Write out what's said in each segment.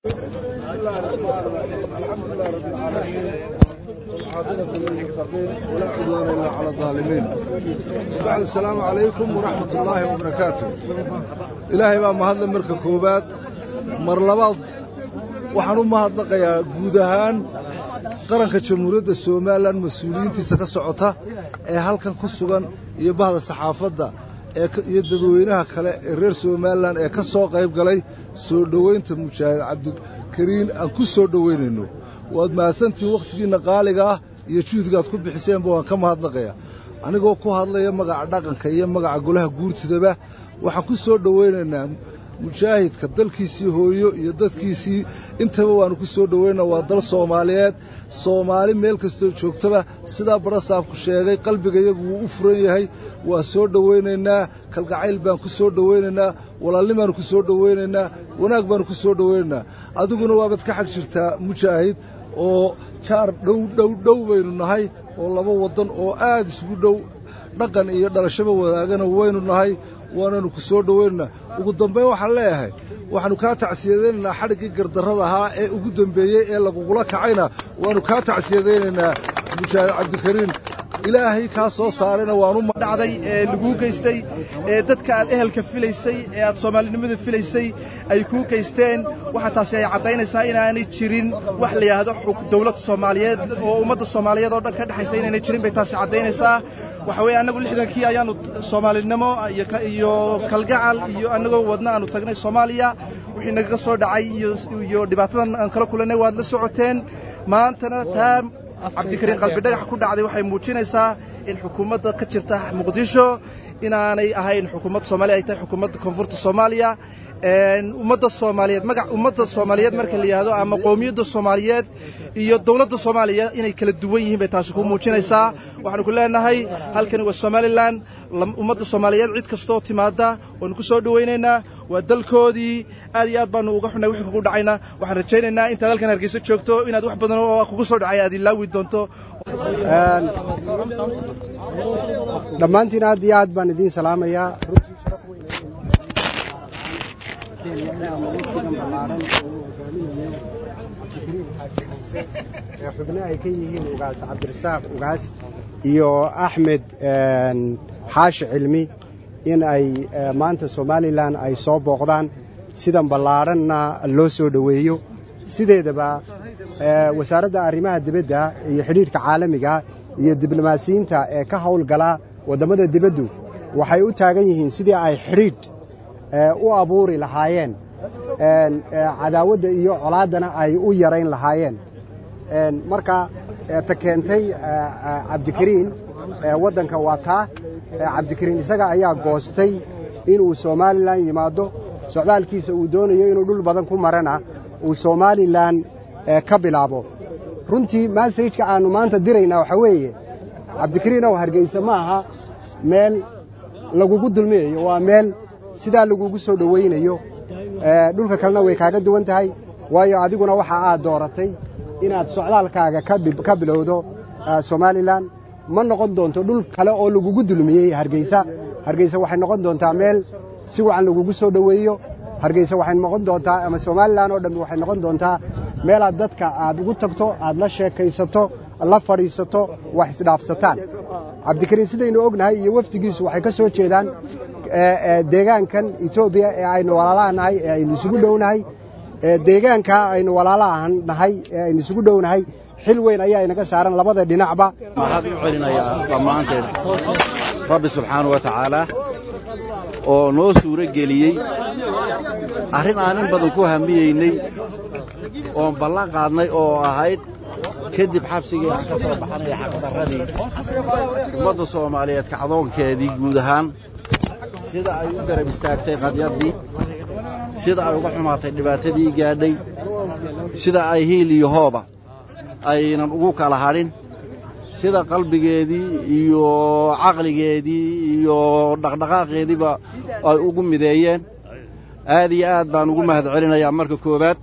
بسم الله الرحمن الرحيم الحمد لله رب العالمين والعاقبة للمتقين ولا عدوان إلا على الظالمين وبعد السلام عليكم ورحمة الله وبركاته إلهي بقى مهدل مركة كوبات مرلبات waxaan u mahadnaqayaa guud ahaan qaranka jamhuuriyadda somalilan mas-uuliyiintiisa ka socota ee halkan ku sugan iyo bahda saxaafadda iyo dadweynaha kale ee reer somalilan ee ka soo qayb galay soo dhoweynta mujaahid cabdikariin aan ku soo dhoweynayno waad mahadsantihiin wakhtigiinna qaaliga ah iyo juhdigaad ku bixiseenba waan ka mahadnaqaya anigoo ku hadlaya magaca dhaqanka iyo magaca golaha guurtidaba waxaan ku soo dhoweynaynaa mujaahidka dalkiisii hooyo iyo dadkiisii intaba waannu ku soo dhoweynaa waa dal soomaaliyeed soomaali meel kastoo joogtaba sidaa barasaabku sheegay qalbiga iyagu wuu u furan yahay waa soo dhoweynaynaa kalgacayl baan ku soo dhoweynaynaa walaalnin baannu ku soo dhoweynaynaa wanaag baannu ku soo dhoweynaynaa adiguna waabaad ka xag jirtaa mujaahid oo jaar dhow dhow dhow baynu nahay oo laba waddan oo aad isugu dhow dhaqan iyo dhalashaba wadaagana waynu nahay waananu ku soo dhoweynaynaa ugu dambayn waxaan leeyahay waxaannu kaa tacsiyadaynaynaa xadhiggii gardarrada ahaa ee ugu dembeeyey ee lagugula kacayna waannu kaa tacsiyadaynaynaa mujaahid cabdikariin ilaahay kaa soo saarayna waanu dhacday ee laguu geystay ee dadka aad ehelka filaysay ee aad soomaalinimada filaysay ay kuu geysteen waxaa taasi ay caddaynaysaa inaanay jirin wax la yidhaahdo dawlad soomaaliyeed oo ummadda soomaaliyeed oo dhan ka dhexaysa inaanay jirin bay taasi caddaynaysaa waxa weeye annagu lixdankii ayaannu soomaalinimo iyo kalgacal iyo annagoo wadna aanu tagnay soomaaliya wixii nagaga soo dhacay iyo dhibaatadan aan kala kulannay waad la socoteen maantana taa cabdikariin qalbidhagax ku dhacday waxay muujinaysaa in xukuumadda ka jirta muqdisho inaanay ahayn xukuumadda soomaaliya ay tahay xukuumadda koonfurta soomaaliya ummadda soomaaliyeed magac ummadda soomaaliyeed marka la yidhaahdo ama qowmiyadda soomaaliyeed iyo dowladda soomaaliya inay kala duwan yihiin bay taasi ku muujinaysaa waxaanu ku leenahay halkani waa somalilan ummadda soomaaliyeed cid kastoo timaada waanu ku soo dhowaynaynaa waa dalkoodii aad iyo aad baanu uga xunnay wixii kugu dhacayna waxaan rajaynaynaa intaad halkan hargeysa joogto inaad wax badan oo kugu soo dhacay aad ilaawi doonto dhammaantiin aad iyo aad baan idiin salaamayaa xubno ay ka yihiin ugaas cabdirasaaq ugaas iyo axmed xaashi cilmi in ay maanta somalilan ay soo booqdaan sidan ballaadhanna loo soo dhoweeyo sideedaba wasaaradda arrimaha dibadda iyo xidhiidhka caalamiga iyo diblomaasiyiinta ee ka hawlgala waddammada dibaddu waxay u taagan yihiin sidii ay xidhiidh u abuuri lahaayeen cadaawadda iyo colaaddana ay u yarayn lahaayeen marka ta keentay cabdikariin waddanka waa taa cabdikariin isaga ayaa goostay inuu somalilan yimaado socdaalkiisa uu doonayo inuu dhul badan ku marana uu somalilan ka bilaabo runtii massajka aannu maanta diraynaa waxaa weeye cabdikariin ow hargeysa ma aha meel lagugu dulmiyayo waa meel sidaa lagugu soo dhowaynayo dhulka kalena way kaaga duwan tahay waayo adiguna waxa aad dooratay inaad socdaalkaaga ka bilowdo somalilan ma noqon doonto dhul kale oo lagugu dulmiyey hargeysa hargeysa waxay noqon doontaa meel si wacan lagugu soo dhoweeyo hargeysa waxay noqon doontaa ama somalilan oo dhammi waxay noqon doontaa meelaad dadka aad ugu tagto aad la sheekaysato la fadhiisato wax isdhaafsataan cabdikariin sidaynu ognahay iyo wafdigiisu waxay ka soo jeedaan deegaankan etoobiya ee aynu walaalaha nahay ee aynu isugu dhownahay deegaankaa aynu walaalaha nahay ee aynu isugu dhownahay xil weyn ayaa inaga saaran labada dhinacba waxaad u celinayaa dhammaanteed rabbi subxaana wa tacaala oo noo suuro geliyey arrin aan in badan ku hamiyeynay oon ballan qaadnay oo ahayd kadib xabsigii aan ka soo baxanaya xaqdarradii ummadda soomaaliyeed kacdoonkeedii guud ahaan sida ay u garab istaagtay qadyaddii sida ay uga xumaatay dhibaatadii gaadhay sida ay hiil iyo hooba aynan ugu kala hadhin sida qalbigeedii iyo caqligeedii iyo dhaqdhaqaaqeediiba ay ugu mideeyeen aad iyo aad baan ugu mahad celinayaa marka koowaad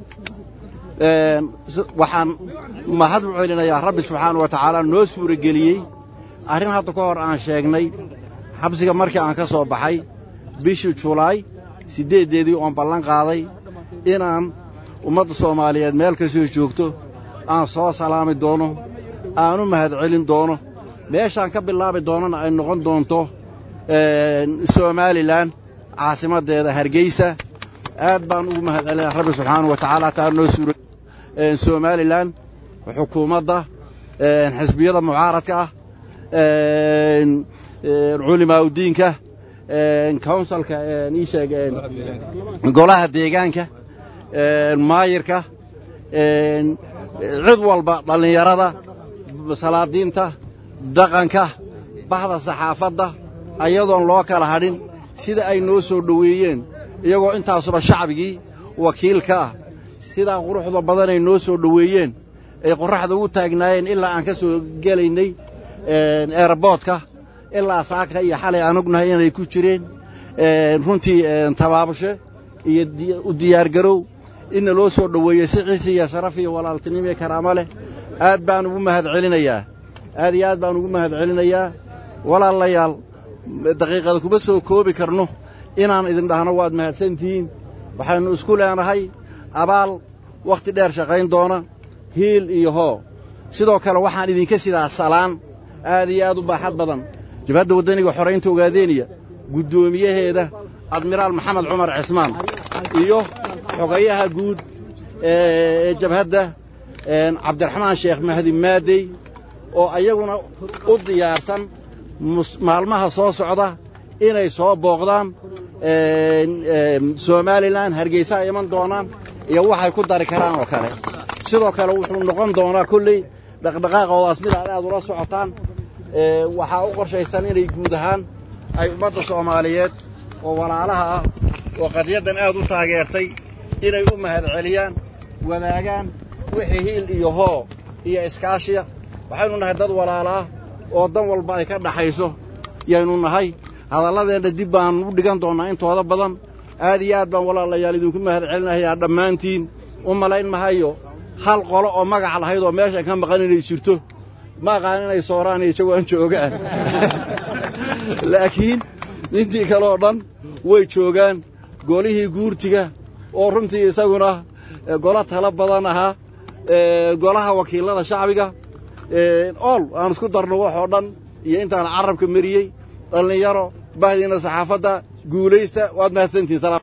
waxaan mahad u celinayaa rabbi subxaana wa tacaala noo suura geliyey arrin hadda ka hor aan sheegnay xabsiga markii aan ka soo baxay bishii julaay siddeeddeedii oon ballan qaaday inaan ummadda soomaaliyeed meel kastoo joogto aan soo salaami doono aanu mahadcelin doono meeshaan ka bilaabi doonana ay noqon doonto somalilan caasimaddeeda hargeysa aad baan ugu mahadcelina rabbi subxaana wa tacaala taa noo suura somalilan xukuumadda xisbiyada mucaaradka ah culimaaudiinka counsilka ii sheeg golaha deegaanka maayirka cid walba dhallinyarada salaadiinta dhaqanka bahda saxaafadda ayadoon loo kala hadhin sida ay noo soo dhoweeyeen iyagoo intaasuba shacbigii wakiilka ah sidaa quruxda badanay noo soo dhoweeyeen ay qorraxda ugu taagnaayeen ilaa aan ka soo gelaynay eerboodka ilaa saaka iyo xalay aan ognahay inay ku jireen runtii tabaabushe iyo u diyaargarow inna loo soo dhoweeyey si ciisi iyo sharaf iyo walaaltinimo iyo karaamo leh aad baan ugu mahad celinayaa aad iyo aad baan ugu mahad celinayaa walaalayaal daqiiqada kuma soo koobi karno inaan idin dhahno waad mahadsantihiin waxaynu isku leenahay abaal wakhti dheer shaqayn doona hiil iyo hoo sidoo kale waxaan idinka sidaa salaan aad iyo aad u baaxad badan jabhadda waddaniga xoraynta ogaadeeniya guddoomiyaheeda admiraal maxamed cumar cismaan iyo xogayaha guud ee jabhadda cabdiraxmaan sheekh mahdi maadey oo ayaguna u diyaarsan maalmaha soo socda inay soo booqdaan somalilan hargeysa ay iman doonaan iyo waxay ku dari karaan oo kale sidoo kale wuxuu noqon doonaa kolley dhaqdhaqaaqoodaas mid aad aad ula socotaan waxaa u qorshaysan inay guud ahaan ay ummadda soomaaliyeed oo walaalaha ah oo qadiyaddan aad u taageertay inay u mahad celiyaan wadaagaan wixii hiil iyo hoo iyo iskaashiya waxaynu nahay dad walaalaah oo dan walba ay ka dhaxayso yaynu nahay hadalladeenna dib baan u dhigan doonnaa intooda badan aad iyo aad baan walaalayaal idinku mahad celinayaa dhammaantiin u malayn mahayo hal qolo oo magac lahayd oo meeshan ka maqan inay jirto ma aqaan inay sooraan iyo jawaan joogaan laakiin intii kale oo dhan way joogaan golihii guurtiga oo runtii isaguna golo talo badan ahaa golaha wakiilada shacbiga ool aan isku darno waxoo dhan iyo intaan carabka mariyey dhallinyaro bahdiina saxaafadda guulaysta waad mahadsantihin